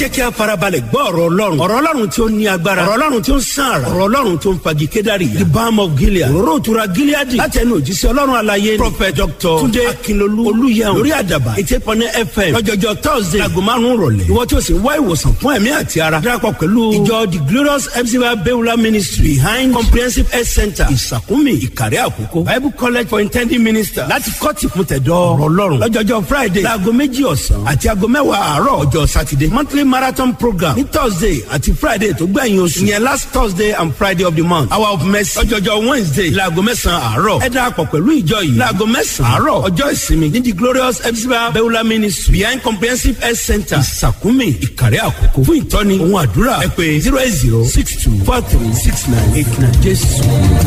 jẹ́ kí a farabalẹ̀ gbọ́ ọ̀rọ̀ ọlọ́run ọ̀rọ̀ ọlọ́run tí ó ní agbára ọ̀rọ̀ ọlọ́run tí ó ń sàn àrà ọ̀rọ̀ ọlọ́run tí ó ń fagi kédárì the balm of gilead òróró ìtura gileadi láti ẹnu òjíṣẹ́ ọlọ́run alaye prophet dr tunde akinlolu olùyẹun lórí àdàbà eighty eight point fm lọ́jọ́jọ́ thursday aago márùn-ún rọ̀lẹ́ ìwọ tí o sì ń wá ìwòsàn fún ẹ̀mí àti ara darapọ̀ pẹ̀lú ìjọ the glorious mcba beulah ministry behind comprehensive health center ìsàkúnmí ìkàrẹ́ àkókò bible college for intending minister láti kọ́ọ̀tì fún tẹ̀dọ̀ ọ̀rọ̀ ọlọ́run lọ́jọ́jọ́ friday láago méjì ọ̀sán àti aago mẹ́wàá àárọ̀ ọjọ́ saturday monthly marathon program ní thursday àti friday tó gbẹ̀yìn oṣù yẹn last thursday and friday of the month hour of mercy lọ́jọ́jọ́ wednesday láago mẹ́sàn-án àárọ̀ ẹ darapọ̀ pẹ̀lú ìjọ yìí láago mẹ́sàn-án àárọ̀ ọjọ́ ìsinmi ní the glorious mcba beulah ministry behind comprehensive health center ìsàkúnmí ìkàrẹ́ àkókò fún ìtọ́ni ohun àdúrà ẹ pé zero eight zero six two four three six nine eight nine jésù.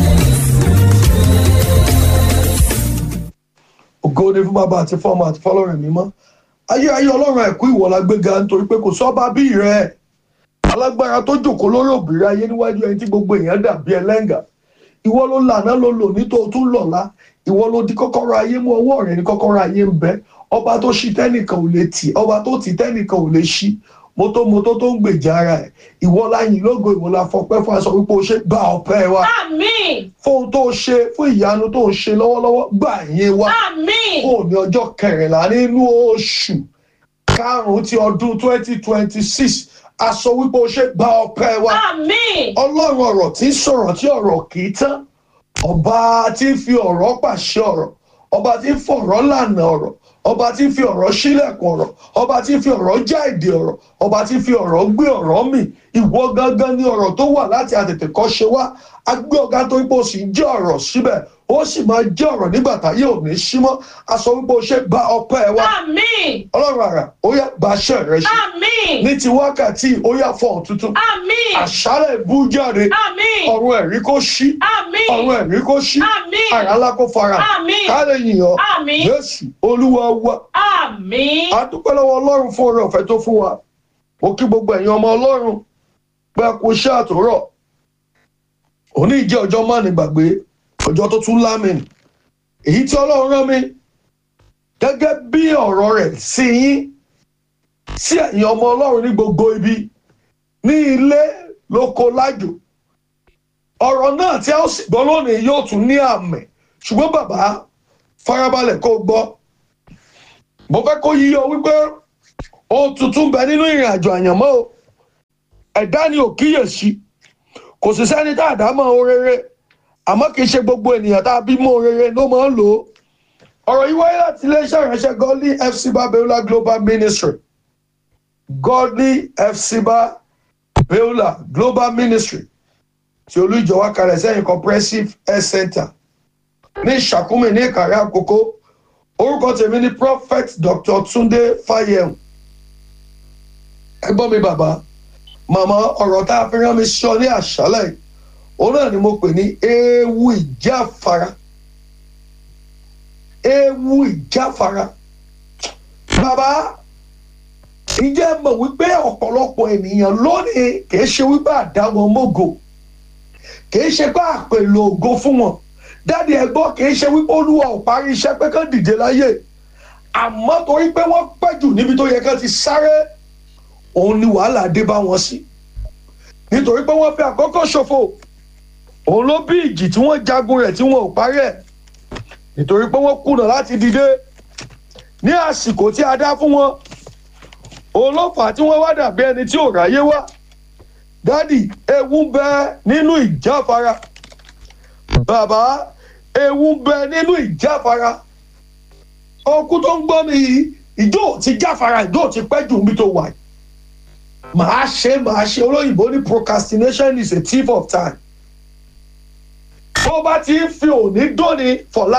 ògo ni fún bàbá àti fọmọ àti fọlọ́run mímọ́ ayé ayé ọlọ́run àìkú ìwọ la gbéga nítorí pé kò sọ́ba bí rẹ̀ alágbára tó jòkó lórí òbírí ayé níwájú ẹni tí gbogbo èèyàn dàbí ẹlẹ́ngà ìwọ ló lànà ló lò ní tó tún lọ́la ìwọ ló di kọ́kọ́rọ́ ayé mú ọwọ́ rẹ̀ ní kọ́kọ́rọ́ ayé ń bẹ ọba tó ṣí tẹ́nìkan ò lè tì ọba tó tì tẹ́nìkan ò lè ṣí mọ́tò mọ́tò tó ń gbèjà ara ẹ̀ ìwọ láyìn lógo ìwọ la fọpẹ́ fún aṣọ wípé o ṣe gba ọpẹ́ wa Àmín. fóun tó ṣe fún ìyanu tó ń ṣe lọ́wọ́lọ́wọ́ gbà yín wa Àmín. fún òní ọjọ́ kẹrìnlá nínú oṣù karùn-ún ti ọdún twenty twenty six aṣọ wípé o ṣe gba ọpẹ́ wa Àmín. ọlọ́run ọ̀rọ̀ tí ń sọ̀rọ̀ tí ọ̀rọ̀ kì í tán ọba tí ń fi ọ̀rọ̀ pàṣẹ ọ̀rọ̀ ọba tí ń fọ̀rọ̀ lànà ọ̀rọ̀ ọba tí ń fi ọ̀rọ̀ sílẹ̀kùn ọ̀rọ̀ ọba tí ń fi ọ̀rọ̀ já èdè ọ̀rọ̀ ọba tí ń fi ọ̀rọ̀ gbé ọ̀rọ̀ mì ìwọ gangan ni ọ̀rọ̀ tó wà láti àtètè kọ́ ṣe wá agbé ọ̀gá tó wípé o sì ń jẹ́ ọ̀rọ̀ síbẹ̀ ó sì máa jẹ́ ọ̀rọ̀ nígbà táyé ò ní sí mọ́ aṣọ wípé o ṣe gba ọpẹ́ wa Àmín. ọlọ́run àrà ó yá gbaṣẹ́ rẹ ṣe Àmín. ní ti wákàtí ó yá fọ̀hún tuntun Àmín. àṣálẹ̀ bú jáde Àmín. ọ̀run ẹ̀rí kó ṣí Àmín. ọ̀run ẹ̀rí kó ṣí Àmín. àrà ńlá kó fara Àmín. ká lè yìnyín Àmín. jésù olúwa wa Àmín. a dúpẹ́ lọ́wọ́ ọlọ́run fún oore ọ̀fẹ́ tó fún wa mo kí gbogbo ẹ̀yin ọmọ ọlọ́run pé a kú iṣẹ́ àtòrọ̀ òní jẹ́ ọjọ́ má ní gbàgbé ọjọ́ tó tún lámìn èyí tí ọlọ́run rán mi gẹ́gẹ́ bí ọ̀rọ̀ rẹ̀ sí yín sí ẹ̀yin ọmọ ọlọ́run ní gbogbo ibi ní ilé lóko lájò ọ̀rọ̀ náà tí a ó sì gbọ́ lónìí yóò tún ní àmì ṣùgbọ́n bàbá farabalẹ̀ kó gbọ́ mo fẹ́ kó yí ọ wípé ohun tuntun bẹ nínú ìrìn àjò àyànmọ́ o ẹ̀dá ni ò kíyèsí kò sì sẹ́ni tá a dá mọ́ orere àmọ́ kì í ṣe gbogbo ènìyàn tá a bí mọ́ orere ló máa ń lò ó ọ̀rọ̀ yìí wáyé láti iléeṣẹ́ ìránṣẹ́ godly fc babiola global ministry godly fc babiola global ministry tí olú ìjọ wa kalẹ̀ sẹ́yìn comprehensive health center ní ìṣàkúmì ní ìkàrẹ́ àkókò orúkọ tèmi ni prophet dr tunde fayem ẹgbọ́n mi bàbá màmá ọ̀rọ̀ tá a fi rán mi sọ ní àṣálẹ̀ yìí, òun náà ni mo pè ní ewu ìjáfara ewu ìjáfara bàbá ǹjẹ́ mọ̀ wípé ọ̀pọ̀lọpọ̀ ènìyàn lónìí kìí ṣe wípé àdáwọn mọ́gò kìí ṣe pé àpèlò ògo fún wọn dáàdi ẹ̀gbọ́n kìí ṣe wípé olúwa ò parí iṣẹ́ pé kán dìde láyé àmọ́ torí pé wọ́n pẹ́ jù níbi tó yẹ kán ti sáré òun ni wàhálà dé bá wọn sí nítorí pé wọ́n fi àkókò ṣòfò òun ló bí ìjì tí wọ́n jagun rẹ̀ tí wọ́n ò parí ẹ̀ nítorí pé wọ́n kùnà láti dìde ní àsìkò tí a dá fún wọn òun ló fà á tí wọ́n wá dàbí ẹni tí ò ráyé wá dádì ewu ń bẹ nínú ìjáfara bàbá ewu ń bẹ nínú ìjáfara ọkú tó ń gbọ́ mi yìí ìjọ ti jáfara ìjọ ti pẹ́ jù mí tó wà yìí màá ṣe màá ṣe olóyìnbó ní procrastination is a thief of time tó bá ti ń fi òní dóni for life.